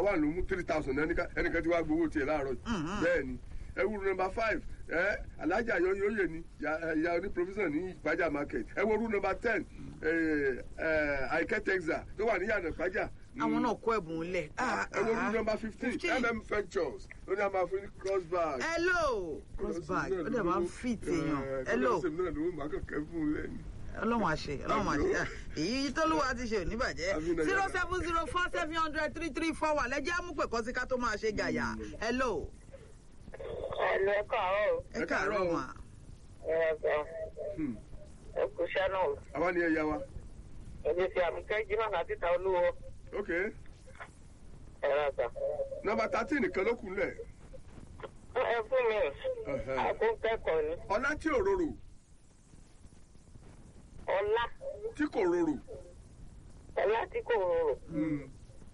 one ló mú three thousand ẹnìkan tí wàá gbowó tiẹ̀ láàárọ̀ yìí bẹ́ẹ̀ ni ẹwúrú nọmba five ẹ alájà yọyọyẹ ni ya oní provision ní ìpájà market ẹwúrú nọmba ten àìkẹ́ texas tó wà ní yànnà ìpájà. àwọn náà kó ẹ̀bùn lẹ̀. ẹwúrú nọmba fifteen mm ventures ó ní a máa fún ní cross bag. hello cross bag ó dẹ̀ máa ń fit èèyàn hello. kọ́lọ́sì náà ló ń máa kọ̀kẹ́ fún un lẹ́nu ọlọ́run àṣẹ ọlọ́run àṣẹ èyí tólúwa ti ṣe oníbàjẹ́ zero seven zero four seven hundred three three four wà lẹ́jẹ́ àmúpẹ̀kọ́ sí ká tó máa ṣe gàyà hello. Ẹ̀lú ẹ káàárọ̀ o. ẹ káàárọ̀ mà. Ẹ ẹ̀sà. Ẹ kú iṣẹ́ náà. àwa ni ẹ yá wa. Èmi ti àmì kẹ́jì náà láti ta olúwo. ok Ẹ ẹ̀sà. nọmba thirteen nìkan ló kù lẹ̀. Ẹ fún mi. Àkókẹ́kọ̀ọ́ ni. ọlá tí ò rorò Ọlá. tí kò rorò. Ọlá tí kò rorò.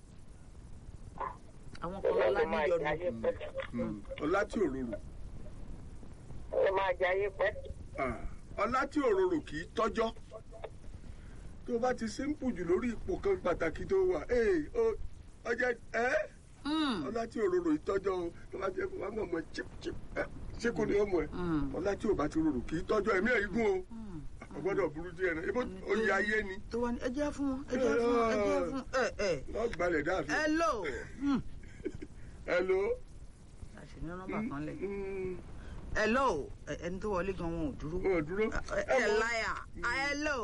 àwọn kan lọ́la Ọlọ́run máa níyọnu. jayé pẹ́. ọlá tí ò rorò. Ọlọ́run máa jayé pẹ́. Ah, ọlá tí ò rorò kì í tọ́jọ́ tó bá ti simple jù lórí ipò kan pàtàkì tó wà ee ó ọjọ́ ẹ́ ọlá tí ò rorò ìtọ́jọ́ o tó bá jẹ́ kó wá mọ̀ mọ́ chip chip ẹ́ ṣé kò ní ọmọ ẹ̀ ọlá tí ò bá ti rorò kì í tọ́jọ́ ẹ̀mí ẹ̀ igun o ọgbọ́dọ̀ burú díẹ̀ náà ibo oyè ayé ni tó wà ní ẹ jẹ́ fún wọn ẹ jẹ́ fún wọn ẹ jẹ́ fún ẹ ẹ wọ́n gbalẹ̀ dáàfin. hello. hello. àṣìní nọ́mbà kan lẹ̀. hello ẹ- ẹni tó wọlé gan wọn ò dúró. wọn ò dúró. ẹ ẹ láyà hello.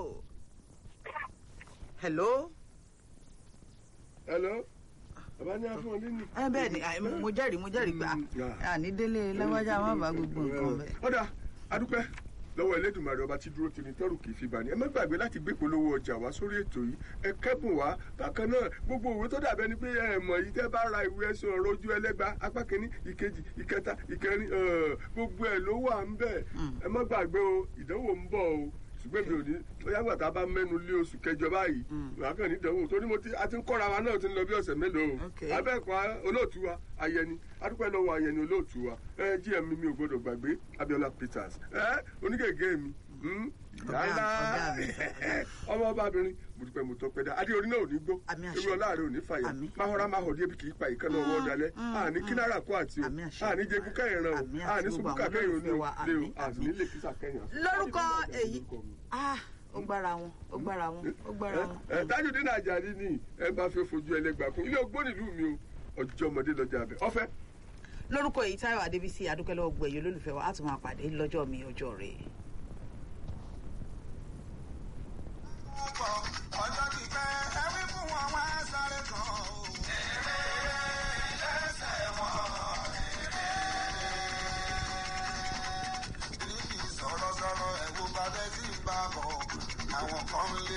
hello. hello. bàbá ní afọ nínú. ẹ bẹ́ẹ̀ ni à, mo jẹ́rìí mo jẹ́rìí pé à, àní délé lágbájá má bàa gbogbo nǹkan bẹ́ẹ̀. ọ̀dà adúpẹ́ lọ́wọ́ Elédùmarè ọba tí dúró tini tẹ́rù kì í fi bani ẹ má gbàgbé láti gbé polówó ọjà wá sórí ètò yìí ẹ kẹ́bùn wá bákan náà gbogbo òwe tó dàbẹ́ ni pé ẹ mọ̀ yìí tẹ́ bá ra ìwé ẹ̀sùn ọ̀rọ̀ ojú ẹlẹ́gba apá kìíní ìkejì ìkẹta ìkẹrin ẹ̀, gbogbo ẹ̀ ló wà ń bẹ̀ ẹ má gbàgbé o ìdánwò ń bọ̀ o ṣùgbọ́n mi ò ní bóyá gbàtà bá mẹ́nu lé oṣù kẹjọ báyìí wàá kàn ní ìdánwò torí mo ti a ti ń kọ́ra wa náà ti ń lọ bí ọ̀sẹ̀ mélòó o Okay. abẹ́ẹ̀kọ́ olóòtú wa ayẹni adúpẹ́ lọ́wọ́ ayẹni olóòtú wa ẹ gm mi mi ò gbọdọ̀ gbàgbé Abiola Peters ẹ onígègé mi hmm, Ọ̀gá- yàrá ọ̀gá mi. ọmọ ọbabìnrin mo dúpẹ́ mo tọpẹ́ dá adé orí náà ò ní gbó Àmì àṣẹ. ewu ọláàrẹ ò ní fàyà Àmì. máhọ́rá máhọ́dí ebi kì í pa ìkànnì ọwọ́ dalẹ̀ àní kínára kó àti o Àmì àṣẹ. àní jẹgún kẹrin ràn Àmì o àti àní gbogbo sùkúkà àwọn kẹrin olólùfẹ́ wa. lé o Àmì, àti àmì. nílé kísà kẹrin. lórúkọ èyí ah ó gbára wọn ó gbára wọn ó gbára wọn. ẹ Tajudeen Ajani ni ẹ bá fẹ́ fojú ẹlẹ́gbàá kún ilé ogbó nílùú mi o ọjọ́ ọmọdé lọ́jà abẹ ọ̀fẹ́. lórúkọ èyí táyọ̀ adébísí adúpẹ́lẹ́ ọgbẹ́ yìí olólùfẹ́ wa á tún máa pàdé lọ́jọ́ mi ọjọ́ rẹ̀. ọjọ́ ti pẹ́ ẹbí fún wọn wá sáré kan o. lẹ́sẹ̀ wọn. sọ̀rọ̀sọ̀rọ̀ ẹ̀wò bàbá tí ń bá bọ̀ àwọn kan lé